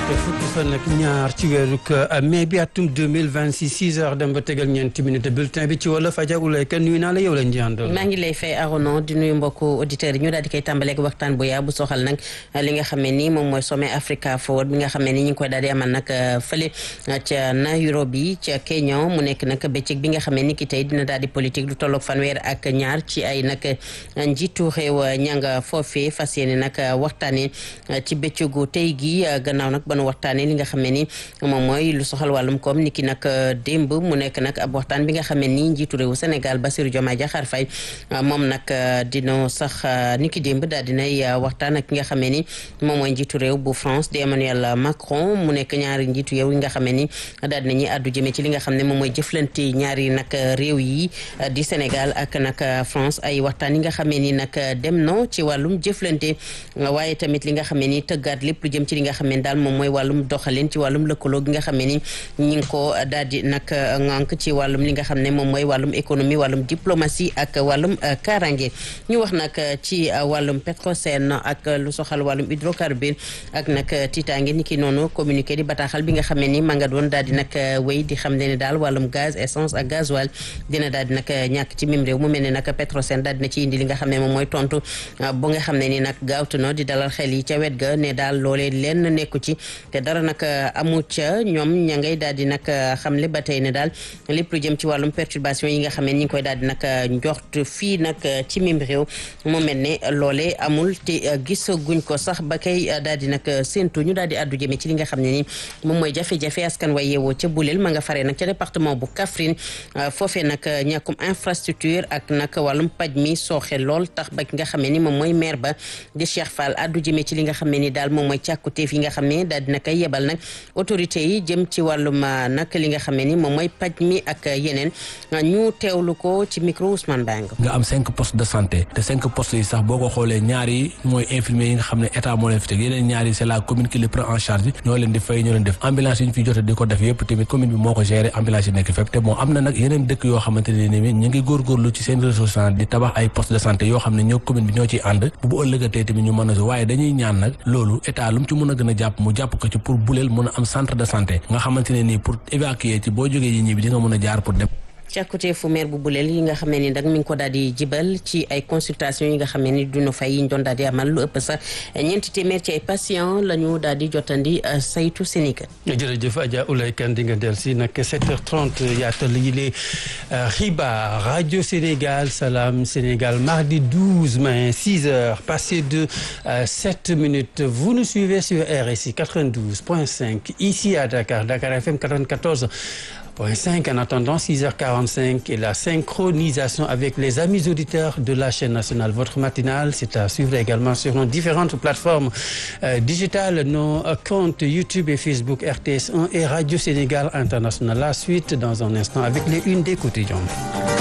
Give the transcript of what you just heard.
talaata fukki fan ak ñaar ci weeru mai bi atum 2026 6 heures dem ba tegal ñeenti minute bulletin bi ci wolof Adja Oulaye Kane nuyu naa la yow lañ di àndal. maa ngi lay fay Arono di nuyu mbokku auditeurs yi ñu daal di koy tàmbaleeg waxtaan bu yaa bu soxal nag li nga xam ne nii moom mooy sommet Africa Forward bi nga xam ne ni ñu ngi koy daal di amal nag fële ca Nairobi ca Kenya mu nekk nag bëccëg bi nga xam ne ni ki tey dina daal di politique lu tolloog fanweer ak ñaar ci ay nag njiitu réew ñanga foofee fas yéene nag waxtaanee ci bëccëgu tey gi gannaaw nag ba nu waxtaanee li nga xam ne ni moom mooy lu soxal wàllum koom ni ki nag démb mu nekk nag ab waxtaan bi nga xam ne ni njiitu réewu Sénégal Bassirou Diomaye Diakhar Faye moom nag dina sax ni ki démb daal dinay waxtaan ak ki nga xam ne ni moom mooy njiitu réew bu France di Emmanuel Macron mu nekk ñaari njiitu réew yi nga xam ne ni daal dinañuy àddu jëmee ci li nga xam ne moom mooy jëflante ñaari nag réew yi di Sénégal ak nag France ay waxtaan yi nga xam ne ni nag dem na ci wàllum jëflante waaye tamit li nga xam ne ni tëggaat lépp lu jëm ci li nga xam ne daal moom mooy wàllum doxalin ci wàllum lëkkaloo gi nga xam ne ni ñi ngi ko daal di nag ŋànk ci wàllum li nga xam ne moom mooy wàllum économie wàllum diplomatie ak wàllum kaaraange ñu wax nag ci wàllum Petrosen ak lu soxal wàllum hydrocarbure ak nag tiitaange ni ki noonu communiqué di bataaxal bi nga xam ne ni ma nga doon daal di nag wéy di xam ne ni daal wàllum gaz essence ak gasoil dina daal di nag ñàkk ci mim réew mu mel ne nag Petrosen daal dina ci indi li nga xam ne moom mooy tontu bu nga xam ne ni nag gaawtu na di dalal xel yi ca wet ga ne daal loolee lenn nekku ci te dara nag amu ca ñoom ña ngay daal di nag xamle ba tey ne daal lépp lu jëm ci wàllum perturbation yi nga xam ne ñi ngi koy daal di nag njort fii nag ci mim réew mu mel ne loolee amul te gis guñ ko sax ba kay daal di nag séentu ñu daal di addu jëmee ci li nga xam ne ni moom mooy jafe-jafe askan way yeewoo ca Bulel ma nga faree nag ca département bu Kaffrine foofee nag ñàkkum infrastructure ak nag wàllum paj mi sooxe lool tax ba ki nga xam ne ni moom mooy maire ba di Cheikh Fall addu jëmee ci li nga xam ne ni daal moom mooy càkkuteef yi nga xam ne daal dina koy yebal nag autorité yi jëm ci wàllum nag li nga xam ne ni moom mooy paj mi ak yeneen ñu teewlu ko ci micro Ousmane Bang nga am cinq postes de santé te cinq postes yi sax boo ko xoolee ñaar yi mooy infirmier yi nga xam ne état moo leen fi teg yeneen ñaar yi c'est la commune qui les prend en charge ñoo leen di fay ñoo leen def ambulance yi ñu fi jote di ko def yëpp tamit commune bi moo ko gérer ambulance yi nekk fépp te bon am na nag yeneen dëkk yoo xamante ne ni ñu ngi góorgóorlu ci seen ressource di tabax ay postes de santé yoo xam ne ñoo commune bi ñoo ciy ànd bu bu ëllëgatee tamit ñu mën a waaye dañuy ñaan nag loolu état lu mu ci mën a gën a jàpp mu jàpp ko ci pour buleel mën a am centre de santé nga xamante ne nii pour évacuer ci boo jógee yi ñi bi di nga mën a jaar pour dem càkkutee fu maire bu buleel yi nga xam ne ni nag mi ngi ko daal di jibal ci ay consultation yi nga xam ne ni duna fay yi ñu doon daal di amal lu ëpp sax ñeenti téeméer ci ay patient la ñu daal di jotandi saytu Sénégal. jërëjëf Adja Oulaye Kane di nga del si nag 7h30 yaatal yi les xibaar rajo Sénégal Salam Sénégal mardi 12 mai 6h passé de 7 minutes vous nous suivez sur RSI 92.5 ici à Dakar Dakar FM 94. Point 5 en attendant 6h45 et la synchronisation avec les amis auditeurs de la chaîne nationale. Votre matinale, c'est à suivre également sur nos différentes plateformes euh, digitales, nos euh, comptes YouTube et Facebook RTS1 et Radio Sénégal International. La suite dans un instant avec les unes des quotidiens.